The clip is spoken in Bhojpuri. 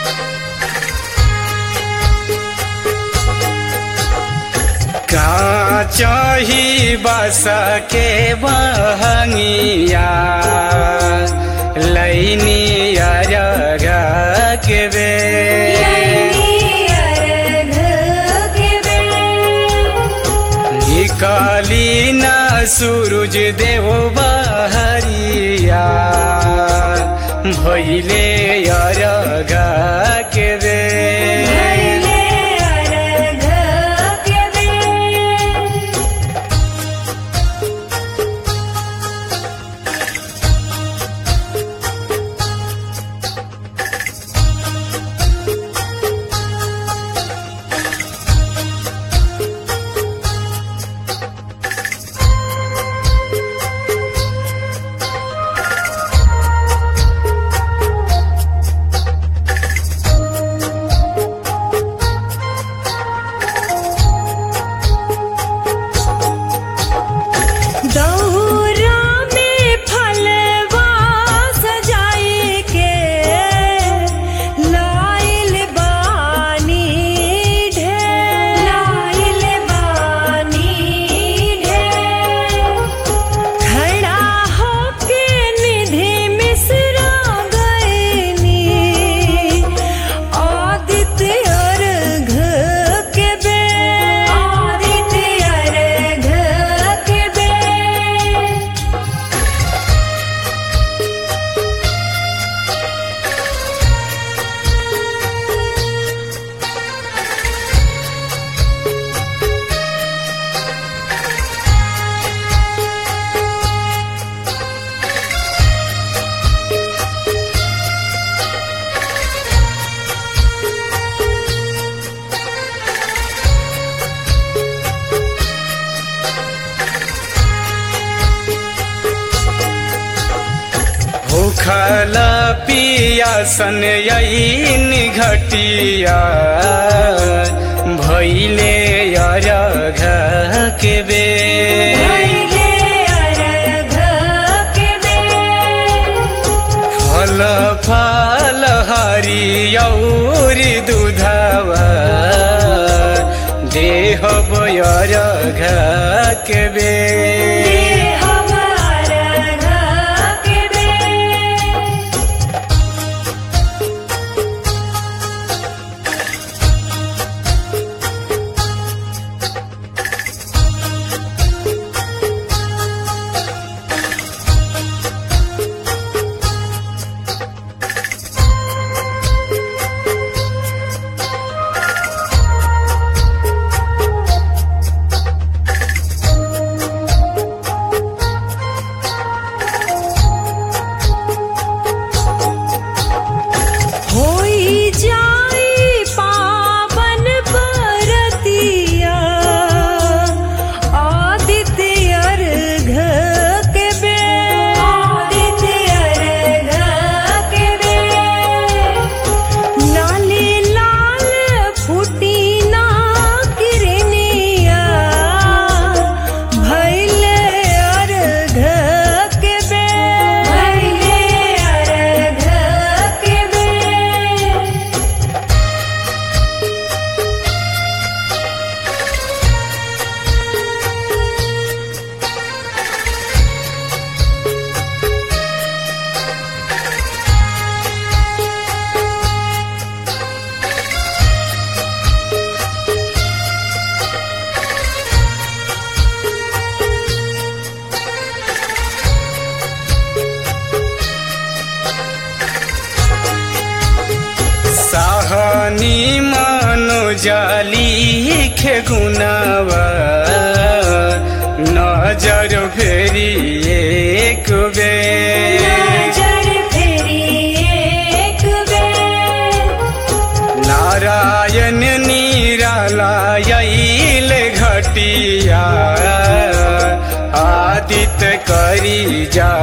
का चाही बस के बहंगिया लैनी अरग के बे निकाली न सूरज देव बहरिया भैले अरग के बे दौरा में फलवा सजाए के लाइल बानी ढेर लाइल बानी ढेर खड़ा होके निधि मिश्रा गईनी आदित्य अर्घ के बे आदित्य अर्घ के बे भूखल पियासन यईन घटिया भैले अरघ के बे भैले अर्घ के बे फल फल हरियौर दूधवा देह अरघ के बे होई जाई पावन बरतिया आदित्य अर्घ के बे आदित्य अर्घ के बे लाली लाल फूटी ना किरनिया भैले अर्घ के बे भैले अर्घ के बे साहनी मनो जाली खे गुनावा नजर फेरी एक बे नजर फेरी एक बेर नारायण निरालायल घटिया आदित्य करी जा